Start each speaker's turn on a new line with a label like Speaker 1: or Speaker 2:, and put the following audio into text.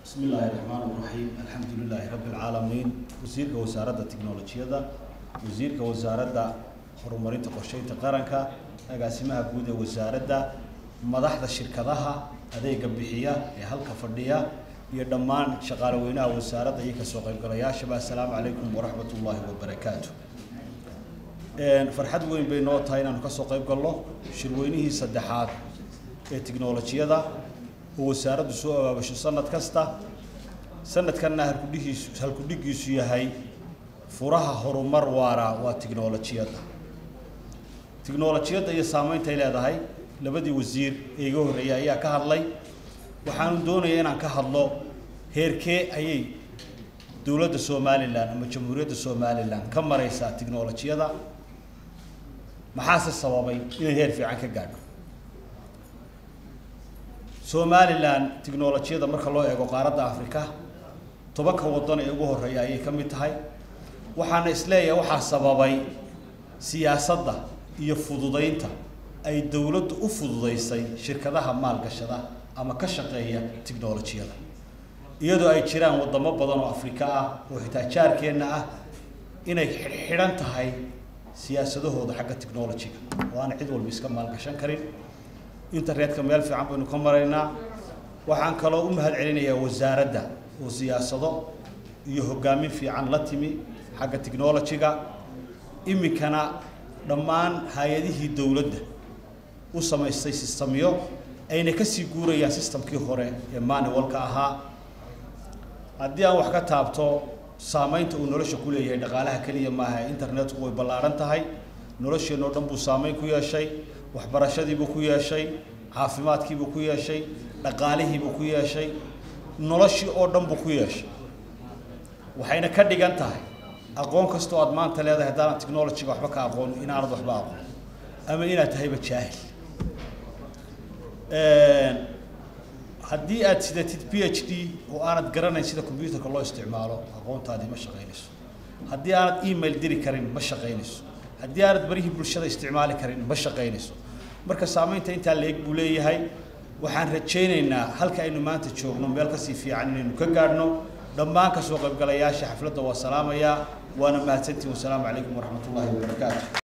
Speaker 1: بسم الله الرحمن الرحيم الحمد لله رب العالمين وزيرك وزارة التكنولوجيا وزيرك وزارة horumarinta qorsheynta qaranka agaasimaha guud ee wasaaradda madaxda shirkadaha adeega bixiya ee halka fadhiya iyo dhammaan shaqaale weynaha wasaaradda iyo kasoo qaybgalayaashaba assalaamu calaykum waraxmat ullaahi wabarakaatu farxad weyn bay noo tahay inaanu kasoo qayb galno shirweynihii saddexaad ee tiknolojiyada oo wasaaraddu soo abaabasho sanad kasta sanadkanna halkudhigiisu halkudhigiisu yahay furaha horumar waara waa tiknolojiyadda tiknolojiyadda iyo saameynta ay leedahay labadii wasiir ee iga horreeyay ayaa ka hadlay waxaanu doonayaa inaan ka hadlo heerkee ayay dowladda somalilan ama jamhuuriyadda somalilan ka maraysaa tiknolojiyada maxaase sababay inay heer fiican ka gaadho somalilan tiknolojiyada marka loo eego qaaradda africa tobanka waddan ee ugu horreeya ayay ka mid tahay waxaana isleeyahay waxaa sababay siyaasadda iyo fududaynta ay dowladdu u fududaysay shirkadaha maalgashada ama ka shaqeeya tiknolojiyada iyadoo ay jiraan waddamo badan oo afrika ah oo xitaa jaarkeenna ah inay xidhan tahay siyaasadahooda xagga technolojiga oo aan cid walba iska maalgashan karin internetka meel fiican baynu ka maraynaa waxaan kaloo u mahad celinayaa wasaaradda oo siyaasado iyo hoggaamin fiican la timi xagga technolojiga iminkana dhammaan hay-adihii dowladda u samaystay sistamyo ayna kasii guurayaan sistamkii hore ee manualka ahaa haddii aan wax ka taabto saameynta uu nolosha ku leeyahay dhaqaalaha keliya maaha internetku way ballaaran tahay nolosheenoo dhan buu saameyn ku yeeshay waxbarashadiibuu ku yeeshay caafimaadkiibuu ku yeeshay dhaqaalihiibuu ku yeeshay noloshii oo dhan buu ku yeeshay waxayna ka dhigan tahay aqoon kastoo aad maanta leedahay haddaanan technologyga waxba ka aqoon inaanad waxba aqoon ama inaad tahayba jaahil haddii aad sidatid p h d oo aanad garanayn sida combyuterka loo isticmaalo aqoontaadii ma shaqaynayso haddii aanad email diri karin ma shaqaynayso haddii aanad barihii bulshada isticmaali karin ma shaqaynayso marka saameynta intaa leeg buu leeyahay waxaan rajaynaynaa halka aynu maanta joogno meel kasii fiican inaynu ka gaadhno dhammaan kasoo qaybgalayaasha xafladda waa salaamayaa waana mahadsantihin wasalaamu calaykum waraxmat ullaahi wabarakaatu